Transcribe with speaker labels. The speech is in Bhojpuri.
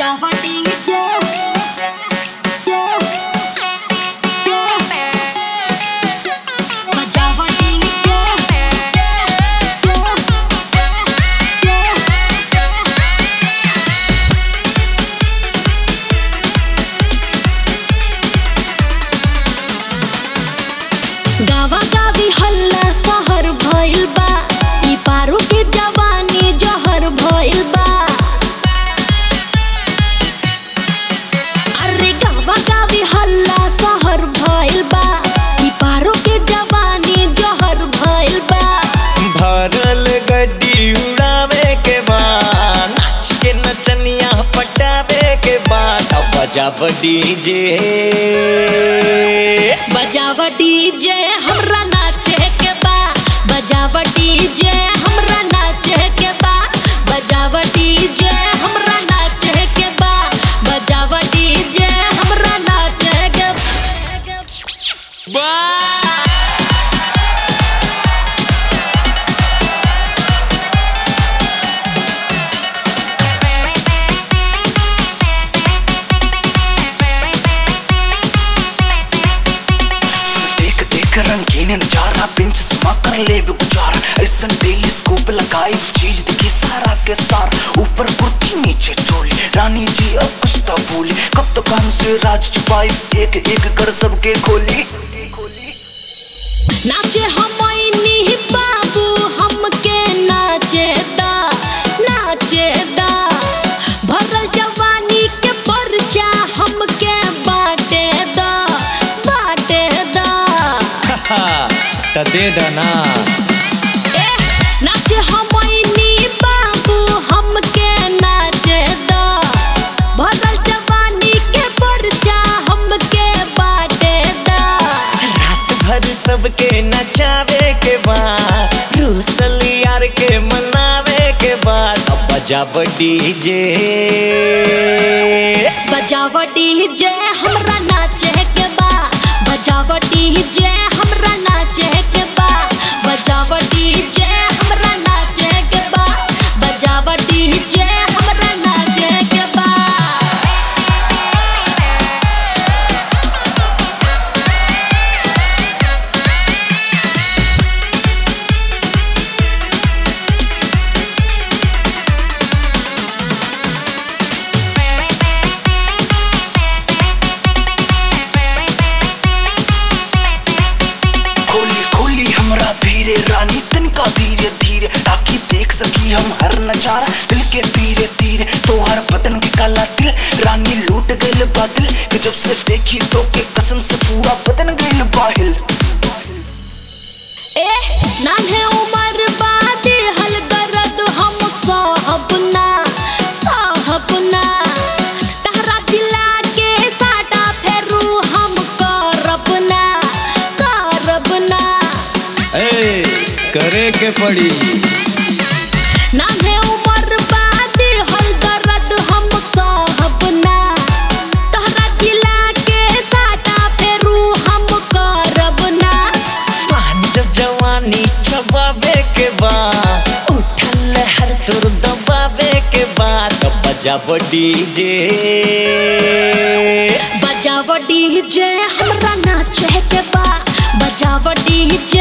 Speaker 1: गावा गावी हल्ला सहर भइल बा ई पारू के जवानी जहर भइल बा अरे गावा गावी हल्ला सहर भइल बा ई पारू के जवानी जहर भइल बा
Speaker 2: भरल गड्डी उड़ावे के बाद नाच के नचनिया पटावे के बाद अब बजाब डीजे
Speaker 1: बजावा डीजे हमरा नाचे के बा बजावा डीजे हमरा नाचे के बा बजावा डीजे हमरा नाचे के बा बजावा डीजे हमरा नाचे के बा
Speaker 3: देख देख रंगीन नजारा पिंच समा कर ले भी गुजारा ऐसन डेली स्कूप लगाई चीज दिखी सारा के सार ऊपर कुर्ती नीचे चोली रानी जी अब कुछ तो भूली कब तो काम से राज छुपाई एक एक कर सबके खोली
Speaker 1: नाचे हमनी बाबू हमके नाचे दा नाचे दा भरल जवानी के परचा हमके बाटे दा बाटे दा
Speaker 2: त दे दना
Speaker 1: ए नाचे हमनी बाबू हमके नाचे दा भरल जवानी के परचा हमके बाटे दा
Speaker 2: रात भर सबके नचावे के बाद रूसल यार के मनावे के बाद अब बजाब डीजे
Speaker 1: बजावटी जे हमरा नाचे के बा बजावटी जे हमरा नाचे के बा बजावटी जे हमरा नाचे के बा बजावटी जे हमरा नाचे के बा
Speaker 3: खोली खोली हमरा धीरे रानी तिनका धीरे धीरे ताकि देख सकी हम हर नजारा दिल के धीरे धीरे तो हर बदन के काला दिल रानी लूट गइल बादल कि जब से देखी तो के कसम से पूरा बदन गइल बाहिल
Speaker 1: ए नान्हे उमर बादे हल दर्द हम साहब ना साहब ना तहरा दिला के साटा फेरू हम करब ना करब ना
Speaker 2: ए करे के पड़ी
Speaker 1: नान्हे उमर बादे हल दर्द हम साहब ना तहरा दिला के साटा फेरू हम करब ना
Speaker 2: पान जस जवानी छबावे के बाद उठल हर तुर दबावे के बाद अब बजाब डीजे
Speaker 1: बजावटी जे हमरा नाचे के बा बजावटी जे